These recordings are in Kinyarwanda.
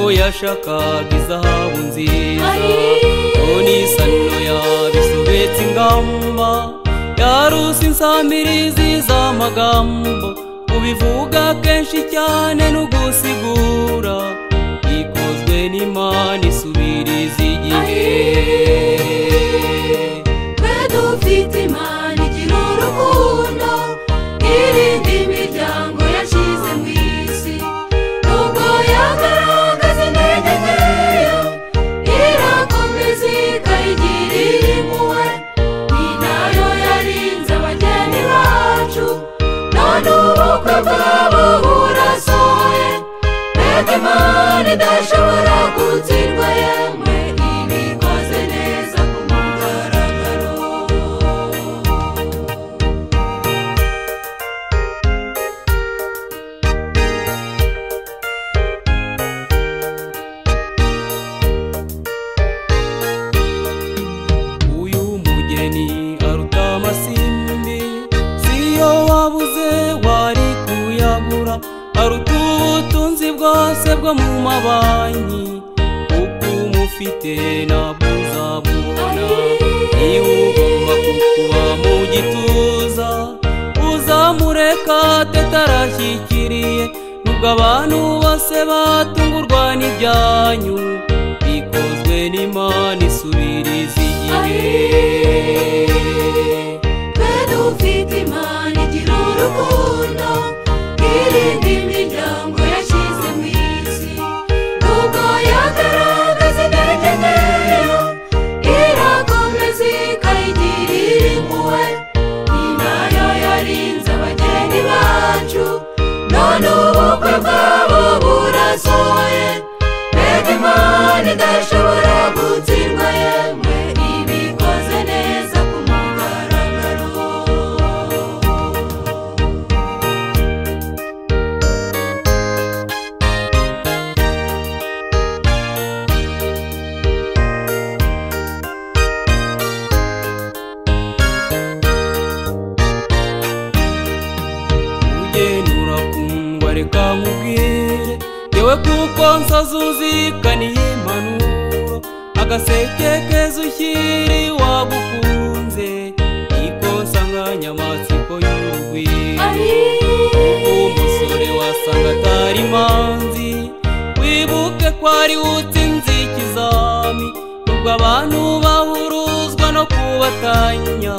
yashakaga izahabu nziza none isano yabisobetse ingamba yaruse insambirizi z'amagambo kubivuga kenshi cyane n'ugusigura ikozwe n'imana isubiriza igihe twe dufite imana igira urukundo irinda imiryango yashyize mu isi nubwo yagaragaza intege nkeya irakomeza ikayigirira impuhwe ni nayo yarinze abageni bacu none ubukwe bwabo burasohoye mbega imana idashobora gutsindwa yemwe ibikoze neza ku mugaragaro uyu mugeni aruta amasimbi siyo wabuze wari kuyagura aruta ubutunzi bwose bwo mu mabanki kuko umufite ntabwo uzabubona niba ugomba kukuba mu gituza uzamureka tetarashyikiriye nubwo abantu bose batungurwa n'ibyanyu bikozwe n'imana isubiriza igihe twe dufite imana igira urukundo irinda imiryango yashyize mu isi nubwo yagaragaza intege nkeya irakomeza ikayigirira impuhwe ni nayo yarinze abageni bacu none ubukwe bwabo burasohoye mbega imana idashobora gutsindwa yemwe ibikoze neza ku mugaragaro ugenda urakundwa reka nkubwire yewe kuko nsazuzikaniye impanuro agaseke keza ushyiri wagukunze niko nsanganyamatsiko y'urugwiro umusore wasanga atari manzi wibuke ko ari utsinze ikizami ubwo abantu bahuruzwa no kubatanya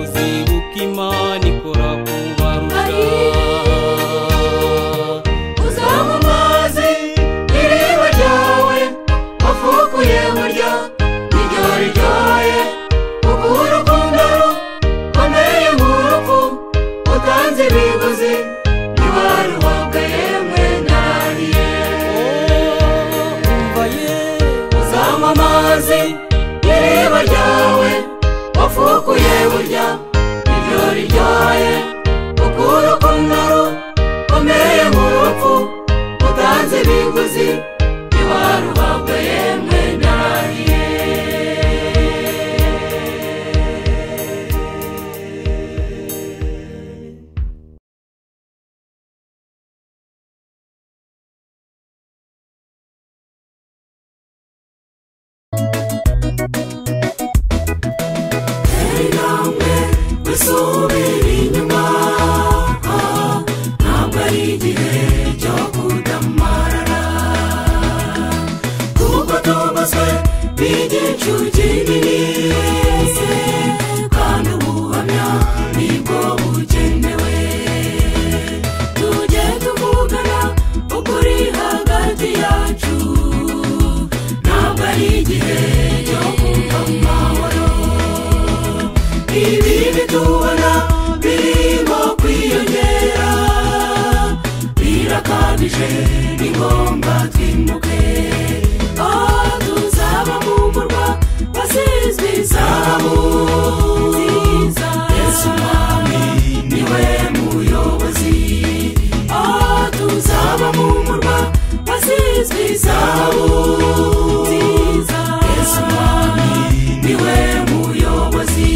uzibuka imana ikora kubarusha uzanywa amazi n'iriba ryawe wafukuye burya iryo riryoye kuko urukundo rukomeye nk'urupfu utanze ibiguzi ntiwaruhabwa yemwe nariye umva yewe uzanywa amazi n'iriba ryawe wafukuye burya iryo riryoye kuko urukundo rukomeye nk'urupfu utanze ibiguzi ntiwaruhabwa yemwe nariye intambwe wisubira inyuma ntabwo ari igihe cyo kudamarara kuko tubatswe n'igicu kinini kandi ubuhamya nibwo bukenewe tujye tuvugana ukuri hagati yacu ntabwo ari igihe cyo kumva amahoro ibi bitubona birimo kwiyongera birakabije ni ngombwa twimuke aho tuzaba mu murwa wasizwe izamu nziza yesu mwami niwe muyobozi aho tuzaba mu murwa wasizwe izamu nziza yesu mwami niwe muyobozi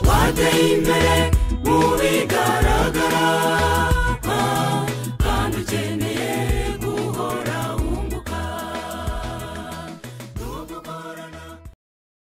twateye imbere mu bigaragara